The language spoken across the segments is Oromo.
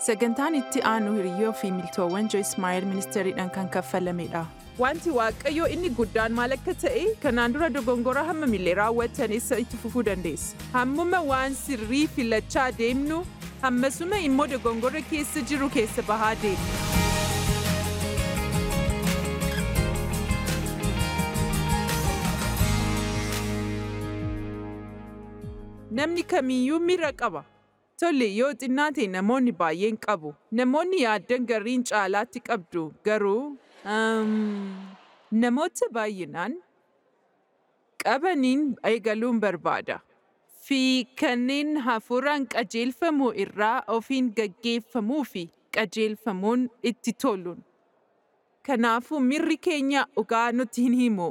Sagantaan itti aanu hiriyyoo fi miltoowwan Joyce Meyer ministeeriidhaan kan kaffalamedha. Wanti Waaqayyoo inni guddaan maal akka ta'e kanaan dura dogongora hammamillee raawwatan isa itti fufuu dandeessa. Hammuma waan sirrii filachaa deemnu hammasuma immoo dogongora keessa jiru keessa bahaa deemna. Namni kamiyyuu miira qaba. Tole yoo xinnaate namoonni baay'een qabu. Namoonni yaaddan gariin caalaatti qabdu garuu namoota baay'inaan qabaniin eegaluun barbaada. Fi kanneen hafuuraan qajeelfamuu irraa ofiin gaggeeffamuu fi qajeelfamuun itti toluun. Kanaafuu miirri keenya dhugaa nutti hin himu.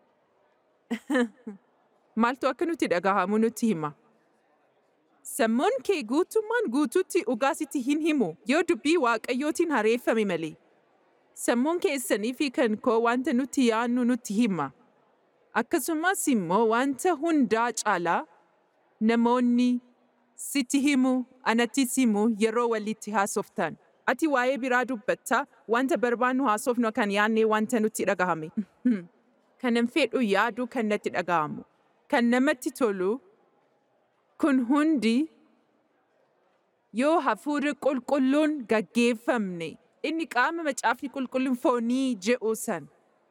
Maaltu akka nutti dhagahamu nutti hima? Sammuun kee guutummaan guutuutti dhugaa sitti hin himu yoo dubbii waaqayyootiin hareeffame malee. Sammuun keessanii fi kan koo wanta nuti yaannu nutti hima. Akkasumas immoo wanta hundaa caalaa namoonni sitti himu anattis himu yeroo walitti haasoftan. Ati waa'ee biraa dubbattaa wanta barbaannu haasofnu kan yaannee wanta nutti dhagahame. Kanan fedhu yaadu kan natti dhagahamu. Kan namatti tolu kun hundi yoo hafuurri qulqulluun gaggeeffamne inni qaama macaafni qulqulluun foonii je'u san.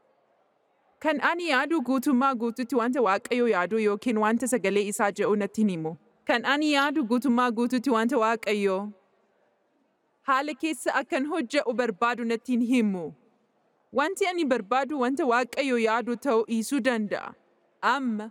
Kan ani yaadu guutummaa guututti wanta waaqayyoo yaadu yookiin wanta sagalee isaa je'u natti himu. Kan ani yaadu guutummaa guututti wanta waaqayyoo haala keessa akkan hojje'u barbaadu natti himu. Wanti ani barbaadu wanta waaqayyoo yaadu ta'uu dhiisuu danda'a. Amma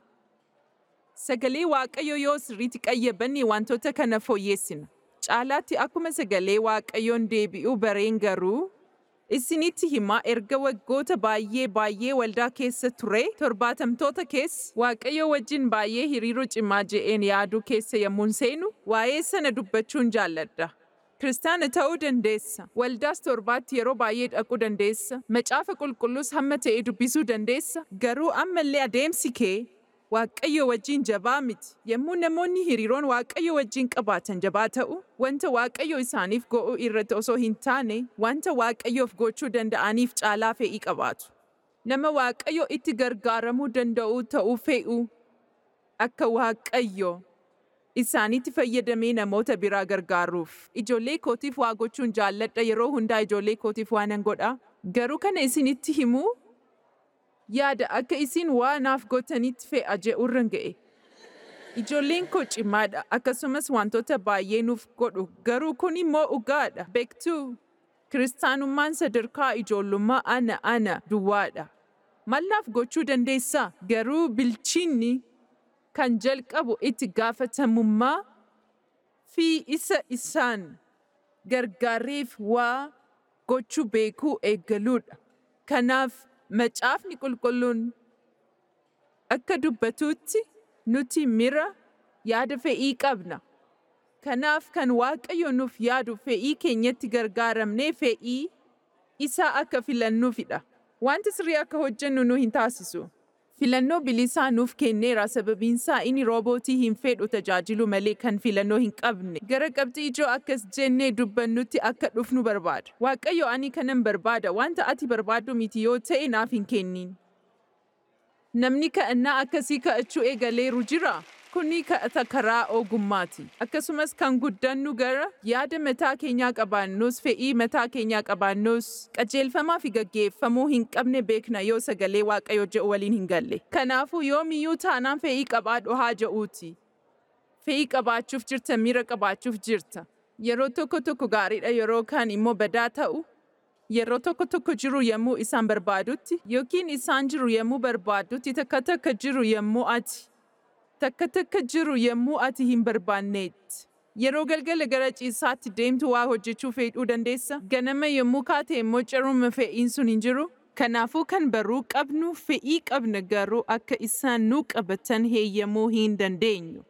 sagalee waaqayyoo yoo sirriitti qayyabanne wantoota kana fooyyessina. Caalaatti akkuma sagalee waaqayyoon deebi'uu bareen garuu isinitti himaa erga waggoota baay'ee baay'ee waldaa keessa ture torbaatamtoota keessa waaqayyoo wajjin baay'ee hiriiroo cimaa je'een yaaduu keessa yommuun seenu waa'ee sana dubbachuun jaalladha. Kiristaana ta'uu dandeessa. Waldaas torbaatti yeroo baay'ee dhaquu dandeessa. Macaafa qulqulluus hamma ta'e dubbisuu dandeessa. Garuu ammallee adeemsi kee Waaqayyo wajjin jabaa miti. Yommuu namoonni hiriiroon Waaqayyo wajjin qabaatan jabaa ta'u, wanta Waaqayyo isaaniif go'uu irratti osoo hin taane, wanta Waaqayyoof gochuu danda'aniif caalaa fe'ii qabaatu. Nama Waaqayyo itti gargaaramuu danda'u ta'uu fe'u akka Waaqayyo isaanitti fayyadamee namoota biraa gargaaruuf. Ijoollee kootiif waa gochuun jaalladha yeroo hundaa ijoollee kootiif waanan godha. Garuu kana isinitti himuu yaada akka isin waa naaf gootanitti fe'a je'urran ga'e. Ijoolleen koo cimaadha akkasumas wantoota baay'ee nuuf godhu garuu kun immoo dhugaadha beektuu. Kiristaanummaan sadarkaa ijoollummaa ana ana duwwaadha. Maal naaf gochuu dandeessaa? Garuu bilchinni kan jalqabu itti gaafatamummaa fi isa isaan gargaareef waa gochuu beekuu eegaluudha. Kanaaf macaafni qulqulluun akka dubbatutti nuti mira yaada fe'ii qabna. Kanaaf kan Waaqayyo nuuf yaadu fe'ii keenyatti gargaaramnee fe'ii isaa akka filannuufidha. Wanti sirrii akka hojjennu nu hin taasisu. Filannoo bilisaa nuuf kenneera sababiinsaa inni roobootii hin fedhu tajaajilu malee kan filannoo hin qabne. Gara qabxii ijoo akkas jennee dubbannutti akka dhufnu barbaada. Waaqayyo ani kanan barbaada wanta ati barbaaddu miti yoo ta'e naaf hin kennin. Namni ka'annaa akkasii ka'achuu eegaleeru jira. Kuni ka'ata karaa ogummaati. Akkasumas kan guddannu gara yaada mataa keenyaa qabaannus fe'ii mataa keenyaa qabaannus qajeelfamaa fi gaggeeffamuu hin qabne beekna yoo sagalee waaqayyo je'u waliin hin galle. Kanaafuu yoomiyyuu taanaan fe'ii qabaadhu haa je'uuti. Fe'ii qabaachuuf jirta miira qabaachuuf jirta. Yeroo tokko tokko gaariidha yeroo kaan immoo badaa ta'u. Yeroo tokko tokko jiru yommuu isaan barbaadutti yookiin isaan jiru yommuu barbaadutti takka takka jiru yommuu ati takka takka jiru yommuu ati hin barbaanneetti. Yeroo galgala gara ciisaatti deemtu waa hojjechuu fedhuu dandeessa. Ganama yommuu kaate immoo caruma fe'iin sun hin jiru. Kanaafuu kan baruu qabnu fe'ii qabna garuu akka isaan nu qabatan heeyyamuu hin dandeenyu.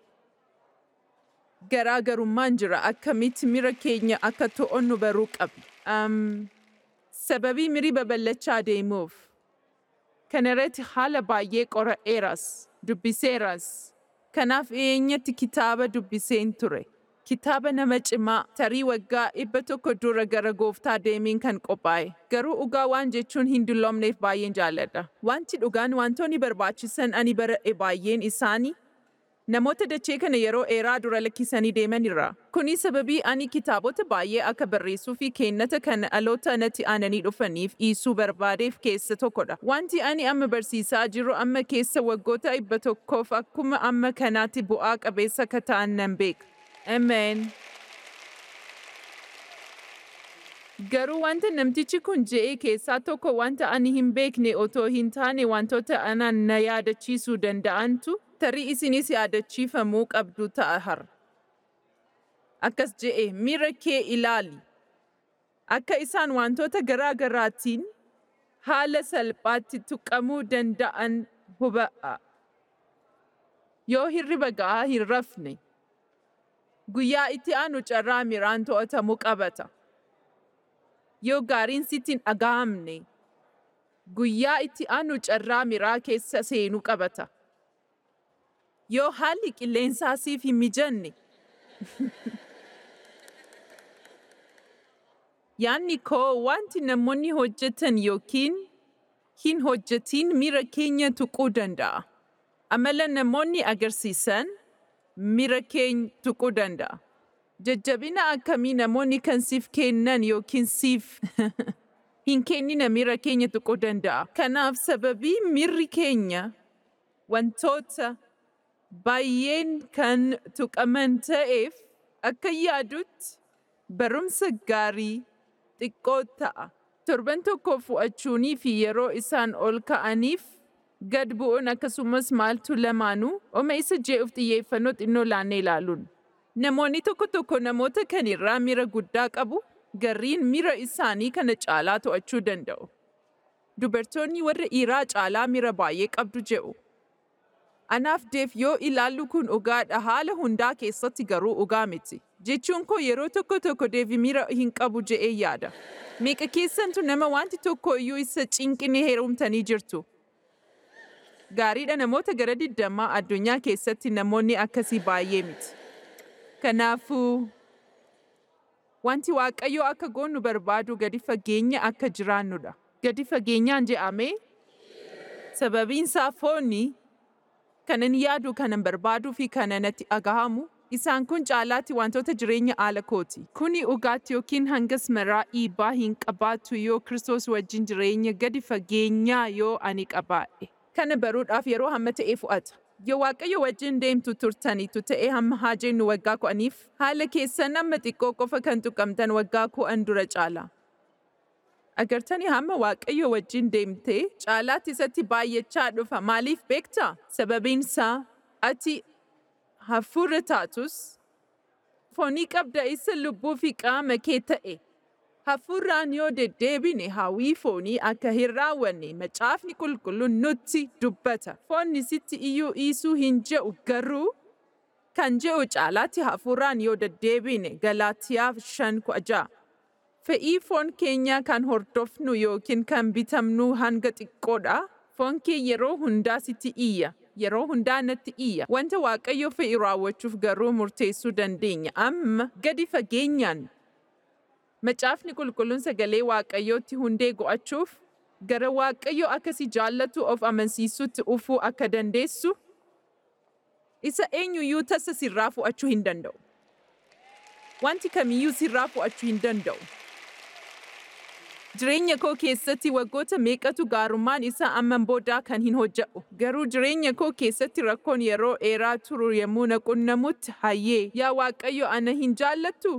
Garaagarummaan jira akkamitti mira keenya akka to'onnu baruu qabna. Um, sababii mirii babal'achaa deemuuf. Kana irratti haala baay'ee qora'eeras, dubbiseeras. Kanaaf eenyatti kitaaba dubbiseen ture. Kitaaba nama cimaa tarii waggaa dhibba tokko dura gara gooftaa deemiin kan qophaa'e. Garuu dhugaa waan jechuun hin dulloomneef baay'een jaalladha. Wanti dhugaan wantoonni barbaachisan ani baradhe baay'een isaanii namoota dachee kana yeroo dheeraa dura lakkisanii deemanirra. Kuni sababii ani kitaabota baay'ee akka barreessuu fi kennata kan dhaloota natti aananii dhufaniif dhiisuu barbaadeef keessa tokkodha. Wanti ani amma barsiisaa jiru amma keessa waggoota dhibba tokkoof akkuma amma kanaatti bu'aa qabeessa akka ta'an nan beeka. Ameen. Garuu wanta namtichi kun je'e keessaa tokko wanta ani hin beekne otoo hin taane wantoota anaan na yaadachiisuu danda'antu tarii isinis yaadachiifamuu qabdu ta'a har'a. Akkas je'e miira kee ilaali. Akka isaan wantoota garaa garaatiin haala salphaatti tuqamuu danda'an huba'a. Yoo hirriba ga'aa hin rafne, guyyaa itti aanu carraa miraan to'atamuu qabata. Yoo gaariin sitti hin dhaga'amne, guyyaa itti aanu carraa miraa keessa seenuu qabata. Yoo haalli qilleensaa siif hin mijanne, yaanni koo wanti namoonni hojjetan yookiin hin hojjetin miira keenya tuquu danda'a. Amala namoonni agarsiisan miira keenya tuquu danda'a. Jajjabina akkamii namoonni kan siif kennan yookiin siif hin kennina miira keenya tuquu danda'a. Kanaaf sababii miirri keenya wantoota baay'een kan tuqaman ta'eef akka yaadutti barumsa gaarii xiqqoo ta'a. Torban tokko fu'achuunii fi yeroo isaan ol ka'aniif gad bu'uun akkasumas maaltu lamaanuu oma isa je'uuf xiyyeeffannoo xinnoo laannee ilaaluun. Namoonni tokko tokko namoota kanirraa miira guddaa qabu garriin miira isaanii kana caalaa to'achuu danda'u. Dubartoonni warra dhiiraa caalaa miira baay'ee qabdu je'u. Anaaf deef yoo ilaallu kun dhugaadha haala hundaa keessatti garuu dhugaa miti. Jechuun koo yeroo tokko tokko deevi miira hin qabu je'ee yaada. Meeqa keessantu nama wanti tokko iyyuu isa cinqine heerumtanii jirtu. Gaariidha namoota gara digdamaa addunyaa keessatti namoonni akkasii baay'ee miti. Kanaafuu wanti Waaqayyo akka goonu barbaadu gadi fageenya akka jiraannudha. Gadi fageenyaan je'amee sababiin isaa foonni kanan yaadu kanan barbaaduu fi kana natti dhagahamu isaan kun caalaatti wantoota jireenya haala kooti. Kuni dhugaatti yookiin hangas maraa dhiibbaa hin qabaatu yoo Kiristoos wajjin jireenya gadi fageenyaa yoo ani qabaadhe. Kana baruudhaaf yeroo hamma ta'e fu'ata. Yoo Waaqayyo wajjin deemtu turtanitu ta'e hamma haa jennu waggaa kudhaniif haala keessan amma xiqqoo qofa kan tuqamtan waggaa kudhan dura caala. Agartanii hamma Waaqayyo wajjin deemtee caalaatti isatti baay'achaa dhufa. Maaliif beektaa? Sababiin isaa ati hafuura taatus foonii qabda isa lubbuu fi qaama kee ta'e. Hafuuraan yoo deddeebine hawwii foonii akka hin raawwanne macaafni qulqulluun nutti dubbata. Foonni sitti iyyuu dhiisuu hin je'u garuu kan je'u caalaatti hafuuraan yoo deddeebine Galaatiyaaf shan kudha ja'a. Fe'ii foon keenyaa kan hordofnu yookiin kan bitamnu hanga xiqqoodha. Foon kee yeroo hundaa sitti iyya. Yeroo hundaa natti iyya. Wanta Waaqayyo fe'i raawwachuuf garuu murteessuu dandeenya. Amma gadi fageenyaan Macaafni qulqulluun sagalee Waaqayyootti hundee go'achuuf gara Waaqayyo akkasi jaallatu of amansiisutti ufuu akka dandeessu isa eenyuyyuu tasa sirraa fu'achuu hin danda'u. Wanti kamiyyuu sirraa fu'achuu hin danda'u. Jireenya koo keessatti waggoota meeqatu gaarummaan isaa amman boodaa kan hin hojje'u. Garuu jireenya koo keessatti rakkoon yeroo dheeraa turu yommuu na qunnamutti hayyee yaa Waaqayyo ana hin jaallattu?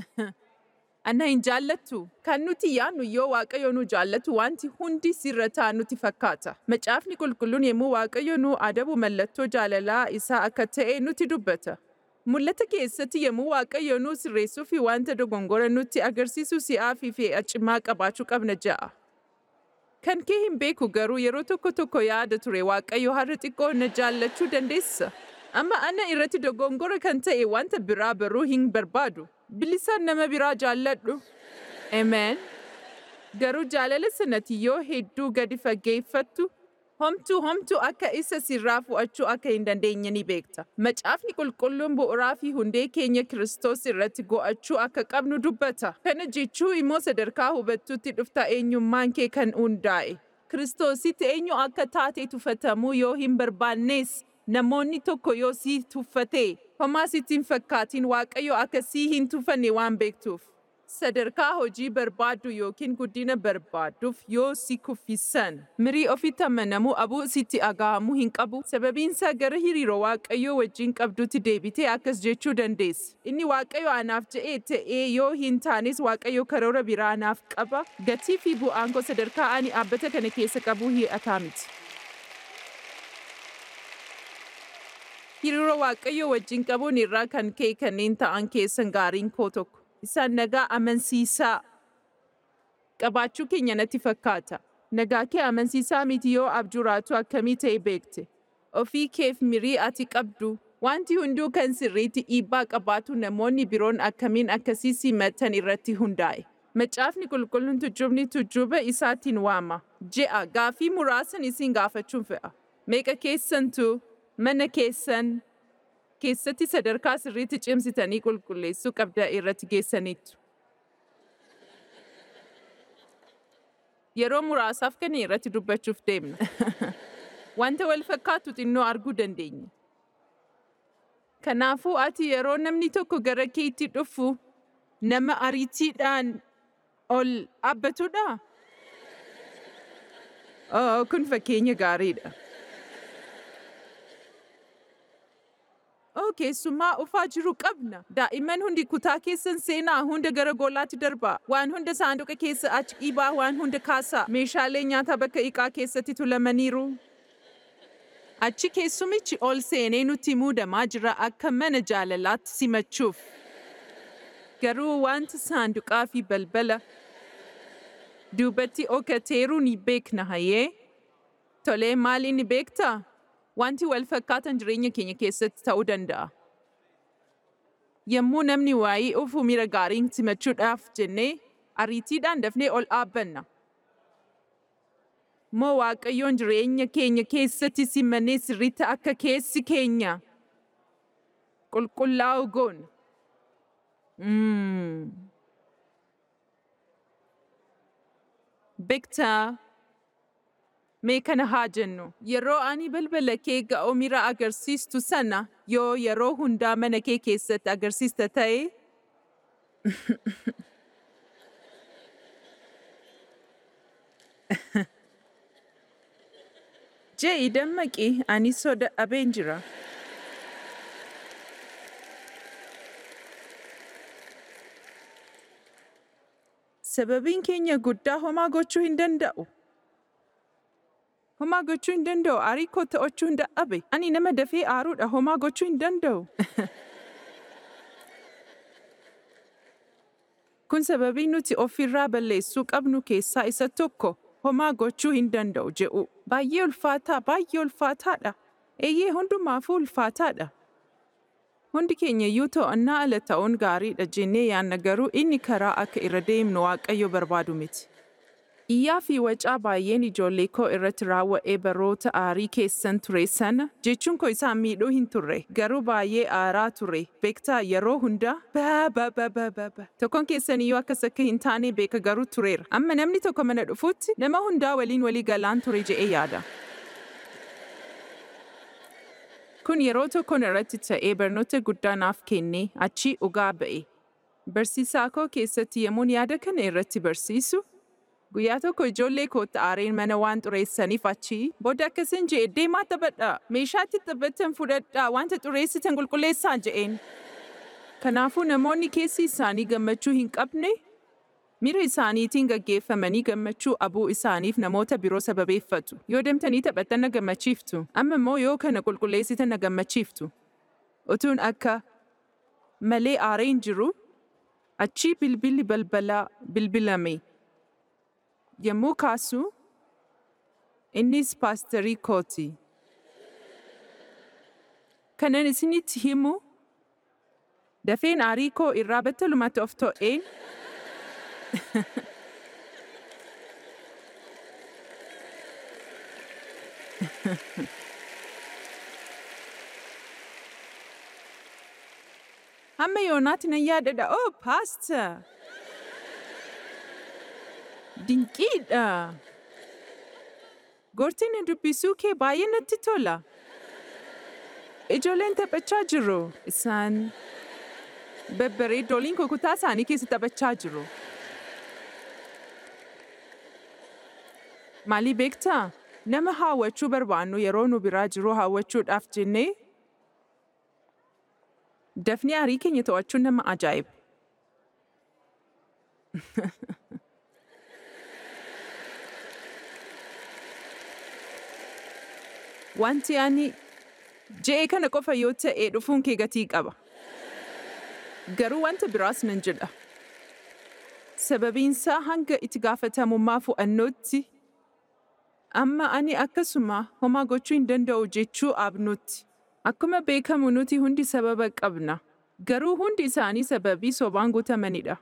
Ana hin jaallattu. Kan nuti yaadnu yoo Waaqayyo nu jaallatu wanti hundi sirra ta'a nuti fakkaata. Macaafni qulqulluun yommuu Waaqayyo nu adabu mallattoo jaalalaa isaa akka ta'e nuti dubbata. Mul'ata keessatti yommuu Waaqayyo nu sirreessuu fi wanta dogongora nutti agarsiisu si'aa fi fe'a cimaa qabaachuu qabna ja'a. Kan kee hin beeku garuu yeroo tokko tokko yaada ture Waaqayyo har'a xiqqoo na jaallachuu dandeessa. Amma ana irratti dogongora kan ta'e wanta biraa baruu hin barbaadu. Bilisaan nama biraa jaalladhu. Amen. Garuu jaalala sanatti yoo hedduu gadi fageeffattu Homtuu homtuu akka isa sirraa fu'achuu akka hin dandeenye ni beekta. Macaafni qulqulluun bu'uuraa fi hundee keenya Kiristoos irratti go'achuu akka qabnu dubbata. Kana jechuu immoo sadarkaa hubattuutti dhufta eenyummaan kee kan hundaa'e. Kiristoositti eenyu akka taate tuffatamuu yoo hin barbaannes namoonni tokko yoo si tuffate homaa sitti hin fakkaatin Waaqayyo akka si hin tuffanne waan beektuuf. Sadarkaa hojii barbaaddu yookiin guddina barbaadduuf yoo si kuffisan. Mirii ofitti amanamuu abuu sitti dhaga'amuu hin qabu. Sababiinsaa gara hariiroo Waaqayyoo wajjin qabdutti deebitee akkas jechuu dandeessa. Inni Waaqayyo anaaf jedhee ta'ee yoo hin taanes Waaqayyo karoora biraa anaaf qaba. Gatii fi bu'aan koo sadarkaa ani dhaabbata kana keessa qabu hi'ataa miti. Hariiroo Waaqayyoo wajjin qabuun irraa kan ka'e kanneen ta'an keessan gaariin koo tokko. Isaan nagaa amansiisaa qabaachuu keenya natti fakkaata. Nagaa kee amansiisaa miti yoo abjuraatu akkamii ta'e beekte. Ofii keef mirii ati qabdu wanti hunduu kan sirriitti dhiibbaa qabaatu namoonni biroon akkamiin akkasii simatan irratti hundaa'e. Macaafni qulqulluun tujjubni tujjuba isaatiin waama. Je'a gaafii muraasan isin gaafachuun fe'a. Meeqa keessantu mana keessan keessatti sadarkaa sirriitti cimsitanii qulqulleessuu qabda irratti geessaniittu. Yeroo muraasaaf kana irratti dubbachuuf deemna. Wanta wal fakkaatu xinnoo arguu dandeenya. Kanaafuu ati yeroo namni tokko gara keetti dhufu nama ariitiidhaan ol dhaabbatudha? Oh, kun fakkeenya gaariidha. Oh, keessummaa ufaa jiru qabna. Daa'imman hundi kutaa keessan seenaa hunda gara goolaatti darbaa. Waan hunda saanduqa keessa achi dhiibaa waan hunda kaasaa. Meeshaalee nyaataa bakka iqaa keessatti tulamaniiru. Achi keessumichi ol seenee nutti muudamaa jira akka mana jaalalaatti simachuuf. Garuu wanta saanduqaa fi balbala duubatti okateeru ni beekna hayee. Tolee maali ni beektaa? Wanti wal fakkaatan jireenya keenya keessatti ta'uu danda'a. Yommuu namni waa'ee ofuu miira gaariin simachuudhaaf jennee ariitiidhaan dafnee ol dhaabbanna. Moo Waaqayyoon jireenya keenya keessatti simannee sirriitti akka keessi keenya qulqullaa'u goona. Mm. Beektaa mee kana haa jennu yeroo ani balbala kee ga'oo miira agarsiistu sana yoo yeroo hundaa mana kee keessatti agarsiista ta'e Je'i dammaqi ani soda dhabeen jira. Sababiin keenya guddaa homaa gochuu hin danda'u. Homaa gochuu hin danda'u. Aarii koo to'achuu hin dadhabe. Ani nama dafee aaruudha. Homaa gochuu hin danda'u. Kun sababii nuti ofirraa balleessuu qabnu keessaa isa tokko homaa gochuu hin danda'u jedhu. Baay'ee ulfaataa, baay'ee ulfaataadha. Eeyyee hundumaafuu ulfaataadha. Hundi keenya iyyuu to'annaa ala ta'uun gaariidha jennee yaanna garuu inni karaa akka irra deemnu Waaqayyo barbaadu miti. Iyyaa fi wacaa baay'een ijoollee koo irratti raawwa'ee baroota aarii keessan ture sana jechuun koo isaan miidhuu hin turre garuu baay'ee aaraa ture beektaa yeroo hunda ba ba ba ba ba ba tokkoon keessan iyyuu akkas akka hin taane beeka garuu tureera amma namni tokko mana dhufuutti nama hundaa waliin walii galaan ture je'ee yaada. Kun yeroo tokkoon irratti ta'ee barnoota guddaa naaf kennee achii dhugaa ba'e. Barsiisaa koo keessatti yemmuun yaada kana irratti barsiisu Guyyaa tokko ijoollee kootti aareen mana waan xureessaniif achi booda akkasin je'e deemaa taphadhaa meeshaatti taphattan fudhadhaa wanta xureessitan qulqulleessaa je'een. Kanaafuu namoonni keessi isaanii gammachuu hin qabne miira isaaniitiin gaggeeffamanii gammachuu abuu isaaniif namoota biroo sababeeffatu. Yoo deemtanii taphattan na gammachiiftu amma immoo yoo kana qulqulleessitan na gammachiiftu. Utuun akka malee aareen jiru achii bilbilli balbalaa bilbilame. yommuu kaasu innis paasterii kooti. Kanan isinitti himu dafeen aarii koo irraa battalumatti of to'een Hamma yoonaatti nan yaadadha. Oh, paasta! Dinqiidha! Goortiin dubbisuu kee baay'ee natti tola. Ijoolleen taphachaa jiru. Isaan babbareedoliin kutaa isaanii keessa taphachaa jiru. Maalii beektaa? Nama hawwachuu barbaannu yeroo nu biraa jiru hawwachuudhaaf jennee dafnee aarii keenya to'achuun nama ajaa'iba. Wanti ani je'ee kana qofa yoo ta'e dhufuun kee gatii qaba. Garuu wanta biraas nan jedha. Sababiinsaa hanga itti gaafatamummaa fu'annootti amma ani akkasuma homaa gochuu hin danda'u jechuu abnutti. Akkuma beekamu nuti hundi sababa qabna. Garuu hundi isaanii sababii sobaan guutamanidha.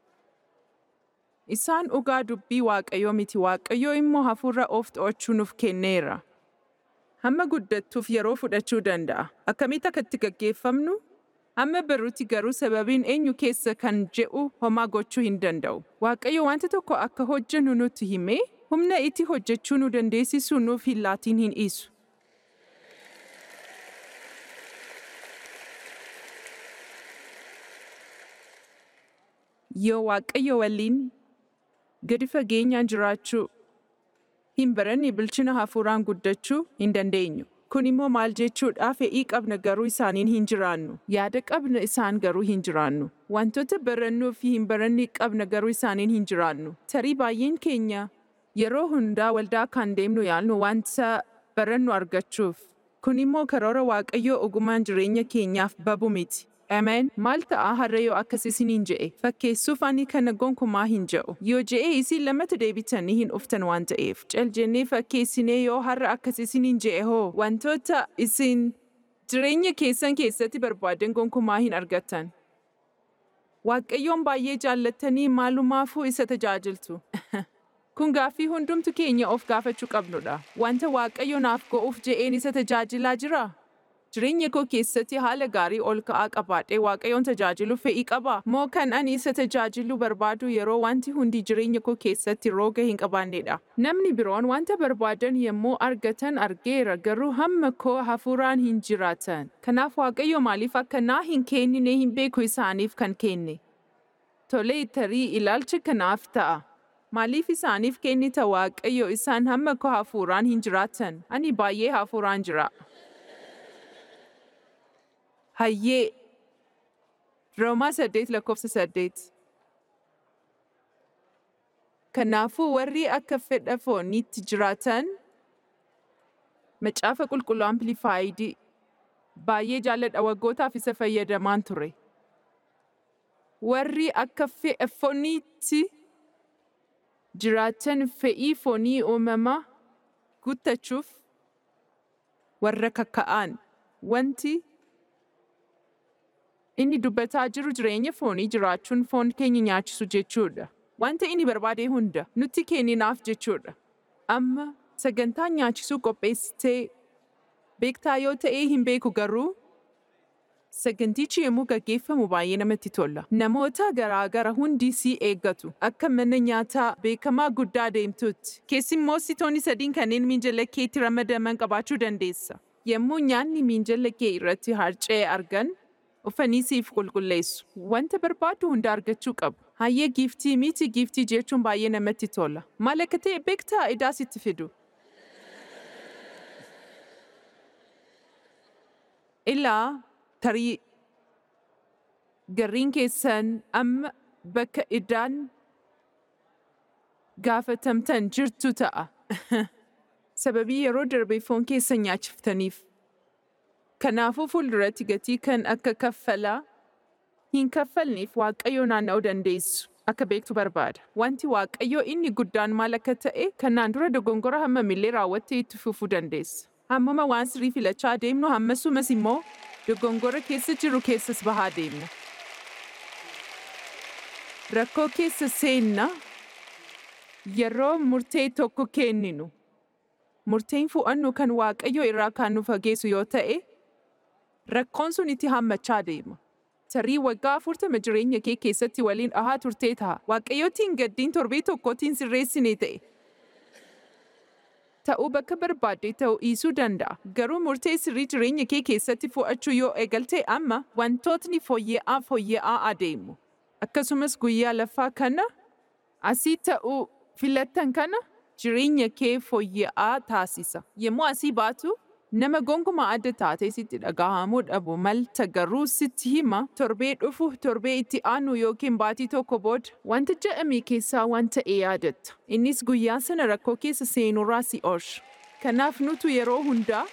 Isaan dhugaa dubbii Waaqayyoo miti Waaqayyoo immoo hafuura of to'achuu nuuf kenneera. Hamma guddattuuf yeroo fudhachuu danda'a. Akkamitti akka itti gaggeeffamnu? Hamma baruutti garuu sababiin eenyu keessa kan je'u homaa gochuu hin danda'u. Waaqayyo wanta tokko akka hojjennu nutti himee humna itti hojjechuu nu dandeessisu nuuf hin laatiin hin dhiisu. Yoo Waaqayyo waliin gadi fageenyaan jiraachuu hin baranne bilchina hafuuraan guddachuu hin dandeenyu. Kun immoo maal jechuudha fedhii qabna garuu isaaniin hin jiraannu. Yaada qabna isaan garuu hin jiraannu. Wantoota barannuu fi hin baranne qabna garuu isaaniin hin jiraannu. Tarii baay'een keenya yeroo hundaa waldaa kan deemnu yaalnu wanta barannu argachuuf. Kun immoo karoora Waaqayyoo ogumaan jireenya keenyaaf babu miti. Ameen. Maal ta'a har'a yoo akkas isiniin je'e? Fakkeessuuf ani kana gonkumaa hin je'u. Yoo je'e isin lamatti deebitanii hin uftan waan ta'eef. Cal jennee fakkeessinee yoo har'a akkas isiniin je'e hoo? Wantoota isin jireenya keessan keessatti barbaadan gonkumaa hin argattan. Waaqayyoon baay'ee jaallattanii maalumaafuu isa tajaajiltu. Kun gaaffii hundumtu keenya of gaafachuu qabnudha. Wanta Waaqayyo naaf go'uuf je'een isa tajaajilaa jiraa? Jireenya koo keessatti haala gaarii ol ka'aa qabaadhee Waaqayyoon tajaajilu fedhii qaba. Moo kan ani isa tajaajiluu barbaadu yeroo wanti hundi jireenya koo keessatti rooga hin qabaannedha. Namni biroon wanta barbaadan yommuu argatan argeera garuu hamma koo hafuuraan hin jiraatan. Kanaaf Waaqayyo maaliif akka naa hin kennine hin beeku isaaniif kan kenne. Tolee tarii ilaalcha kanaaf ta'a. Maaliif isaaniif kennita Waaqayyo isaan hamma koo hafuuraan hin jiraatan? Ani baay'ee hafuuraan jira. Hayyee Roomaa saddeet lakkoofsa saddeet. Kanaafuu warri akka fedha fooniitti jiraatan macaafa qulqulluu amplifaayidii baay'ee jaalladha waggootaaf isa fayyadamaan ture. Warri akka fedha fooniitti jiraatan fe'ii foonii uumamaa guuttachuuf warra kakka'an wanti Inni dubbataa jiru jireenya foonii jiraachuun foon keenya nyaachisu jechuudha. Wanta inni barbaade hunda nutti kenninaaf jechuudha. Amma sagantaa nyaachisuu qopheessitee beektaa yoo ta'ee hin beeku garuu sagantichi yommuu gaggeeffamu baay'ee namatti tola. Namoota garaagara hundi si eeggatu. Akka mana nyaataa beekamaa guddaa deemtutti. Keessummoositoonni sadiin kanneen miinjala keetti ramadaman qabaachuu dandeessa. Yommuu nyaanni miinjala kee irratti harca'e argan, uffanii siif qulqulleessu. Wanta barbaadu hunda argachuu qabu. Hayyee giiftii miti giiftii jechuun baay'ee namatti tola. Maal akka ta'e beektaa idaa sitti fidu. Ilaa tarii garriin keessan amma bakka idaan gaafatamtan jirtu ta'a. Sababii yeroo darbe foon keessan nyaachiftaniif. Kanaafuu fuulduratti gatii kan akka kaffalaa hin kaffalneef Waaqayyo naanna'uu dandeessu. Akka beektu barbaada. Wanti Waaqayyo inni guddaan maal akka ta'e kanaan dura dogongora hammamillee raawwattee itti fufuu dandeessa. Hammuma waan sirrii filachaa deemnu hammasumas immoo dogongora keessa jiru keessas bahaa deemna. Rakkoo keessa seenna yeroo murtee tokko kenninu. murteen fu'annu kan waaqayyo irraa kan nu fageessu yoo ta'e, rakkoon sun itti hammachaa deema. Tarii waggaa afurtama jireenya kee keessatti waliin dhahaa turtee ta'a. Waaqayyootiin gaddiin torbee tokkootiin sirreessine ta'e. Ta'uu bakka barbaadde ta'uu dhiisuu danda'a. Garuu murtee sirrii jireenya kee keessatti fu'achuu yoo eegalte amma wantootni fooyya'aa fooyya'aa adeemu. Akkasumas guyyaa laffaa kana asii ta'uu filattan kana jireenya kee fooyya'aa taasisa. Yommuu asii baatu nama gonkumaa adda taatee sitti dhagahamuu dhabu malta garuu sitti hima torbee dhufu torbee itti aanu yookiin baatii tokko booda wanta jedhame keessaa waan ta'e yaadatta. Innis guyyaa sana rakkoo keessa seenurraa si oolcha. Kanaaf nutu yeroo hundaa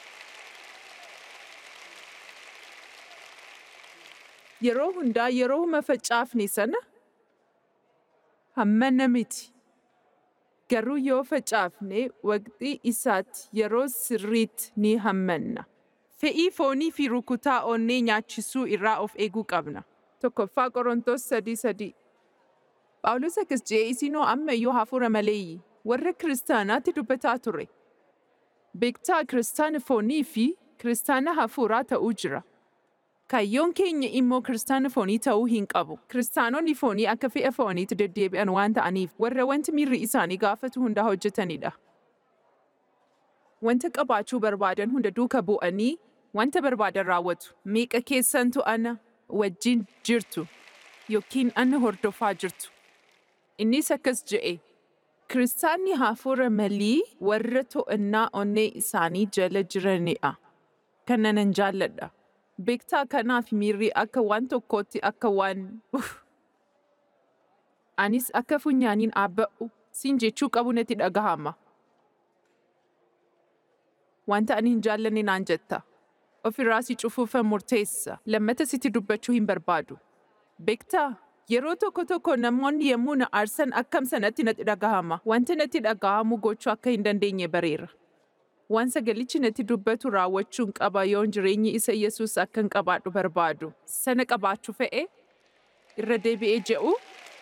yeroo hundaa yeroo huma facaafne sana hammana miti. Garuu yoo facaafne waqtii isaatti yeroo sirriitti ni hammanna. Fe'ii foonii fi rukutaa onnee nyaachisuu irraa of eeguu qabna. Tokkoffaa Qorontos sadii sadii. Phaawulos akkas jedhee isinoo amma iyyuu hafuura maleeyyi warra kiristaanaatti dubbataa ture. Beektaa kiristaana foonii fi kiristaana hafuuraa ta'uu jira. Kaayyoon keenya immoo kiristaana foonii ta'uu hin qabu. Kiristaanonni foonii akka fe'a fooniitti deddeebi'an waan ta'aniif warra wanti miirri isaanii gaafatu hunda hojjetanidha. Wanta qabaachuu barbaadan hunda duuka bu'anii wanta barbaadan raawwatu. Meeqa keessantu ana wajjin jirtu yookiin ana hordofaa jirtu. Innis akkas je'e. Kiristaanni hafuura malii warra to'annaa onnee isaanii jala jiranidha. Kana nan jaalladha. beektaa kanaaf miirri akka waan tokkootti akka waan anis akka funyaaniin dhaabba'u siin jechuu qabu natti dhagahama. Wanta ani hin jaallanne naan jetta. Ofirraa si cufuufan murteessa. Lammata sitti dubbachuu hin barbaadu. Beektaa yeroo tokko tokko namoonni yommuu na aarsan akkam sanatti natti dhagahama. Wanta natti dhagahamu gochuu akka hin dandeenye bareera. waan sagalichi natti dubbatu raawwachuun qaba yoon jireenyi isa Yesuus akkan qabaadhu barbaadu. Sana qabaachuu fe'e irra deebi'ee je'u.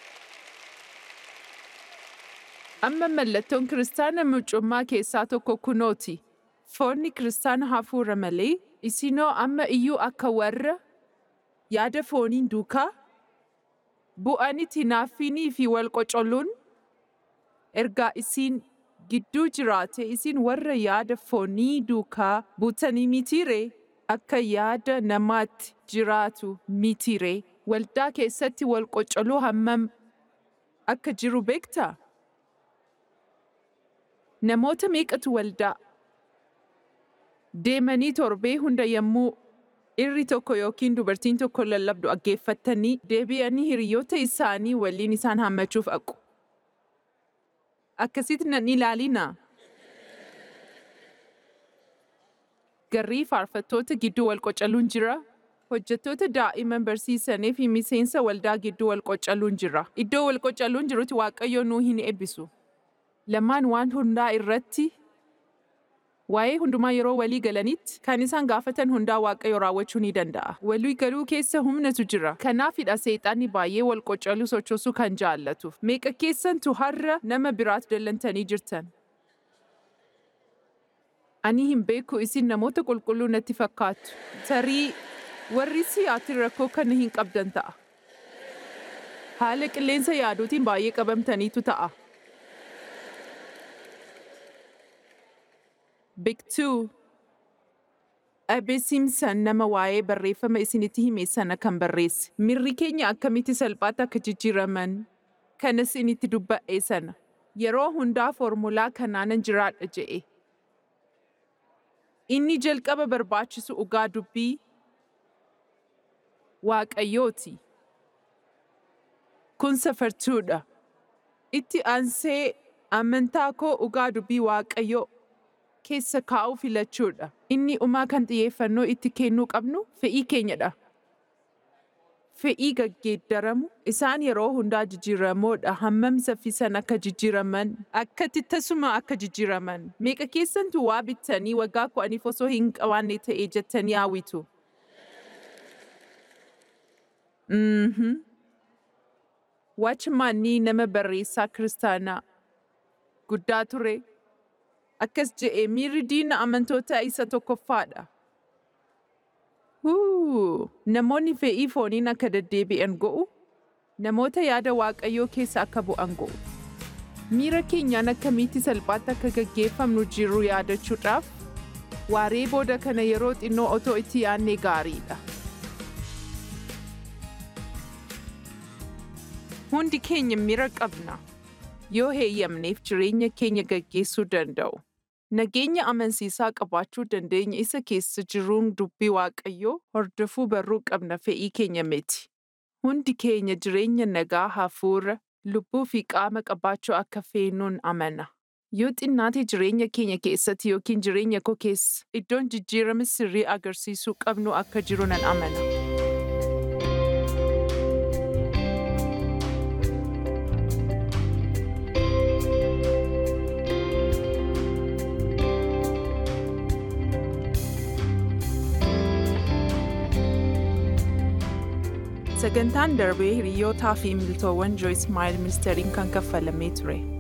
Amma mallattoon kiristaana mucummaa keessaa tokko kunooti. Foonni kiristaana hafuura malee isinoo amma iyyuu akka warra yaada fooniin duukaa bu'anitti naaffinii fi wal qocolluun ergaa isiin gidduu jiraate isin warra yaada foonii duukaa buutanii mitiire akka yaada namaatti jiraatu mitiire waldaa keessatti wal qocoluu hammam akka jiru beektaa? Namoota meeqatu waldaa deemanii torbee hunda yommuu irri tokko yookiin dubartiin tokko lallabdu dhaggeeffatanii deebi'anii hiriyoota isaanii waliin isaan hammachuuf dhaqu. akkasitti nan ilaalinaa. Garrii faarfattoota gidduu wal qocaluun jira. Hojjettoota daa'imman barsiisanii fi miseensa waldaa gidduu wal qocaluun jira. Iddoo wal qocaluun jirutti Waaqayyo nuu hin eebbisu. Lamaan waan hundaa irratti waa'ee hundumaa yeroo walii galanitti kan isaan gaafatan hundaa Waaqayyo raawwachuu ni danda'a. Walii galuu keessa humnatu jira. Kanaafidha seexanni baay'ee wal qocaluu sochoosuu kan jaallatuuf. Meeqa keessantu har'a nama biraatti dallantanii jirtan? Ani hin beeku isin namoota qulqulluu natti fakkaatu. Tarii warri siyaatiin rakkoo kana hin qabdan ta'a. Haala qilleensa yaaduutiin baay'ee qabamtaniitu ta'a. Biktuu Abe Simsan nama waa'ee barreeffama isinitti hime sana kan barreesse. Mirri keenya akkamitti salphaatti akka jijjiiraman kan isinitti dubba'e sana. Yeroo hundaa foormulaa kanaanan jiraadha je'e. Inni jalqaba barbaachisu dhugaa dubbii Waaqayyooti. Kun safartuudha. Itti aansee amantaa koo dhugaa dubbii Waaqayyoo keessa kaa'uu filachuudha. Inni umaa kan xiyyeeffannoo itti kennuu qabnu fe'ii keenyadha. Fe'ii gaggeeddaramu isaan yeroo hundaa jijjiiramoodha hammam saffisan akka jijjiiraman akkatti tasuma akka jijjiiraman meeqa keessantu waa bittanii waggaa kudhaniif osoo hin qabaanne ta'ee jettanii hawwitu. Mhm. Waachmaanii nama barreessaa kiristaanaa guddaa ture. Akkas je'ee miirri diina amantoota isa tokkoffaadha. Huu, namoonni fe'ii fooniin akka deddeebi'an go'u, namoota yaada Waaqayyoo keessa akka bu'an go'u. Miira keenyaan akkamitti salphaatti akka gaggeeffamnu jirru yaadachuudhaaf, waaree booda kana yeroo xinnoo otoo itti yaadne gaariidha. Hundi keenya miira qabna. Yoo heeyyamneef jireenya keenya gaggeessuu danda'u. Nageenya amansiisaa qabaachuu dandeenya isa keessa jiruun dubbii Waaqayyoo hordofuu barruu qabna fe'ii keenya miti. Hundi keenya jireenya nagaa hafuura, lubbuu fi qaama qabaachuu akka feenuun amana. Yoo xinnaate jireenya keenya keessatti yookiin jireenya koo keessa iddoon jijjiirama sirrii agarsiisuu qabnu akka jiru nan amana. Sagantaan darbee hiriyootaa fi miltoowwan Joyce Meyer ministeeriin kan kaffalamee ture.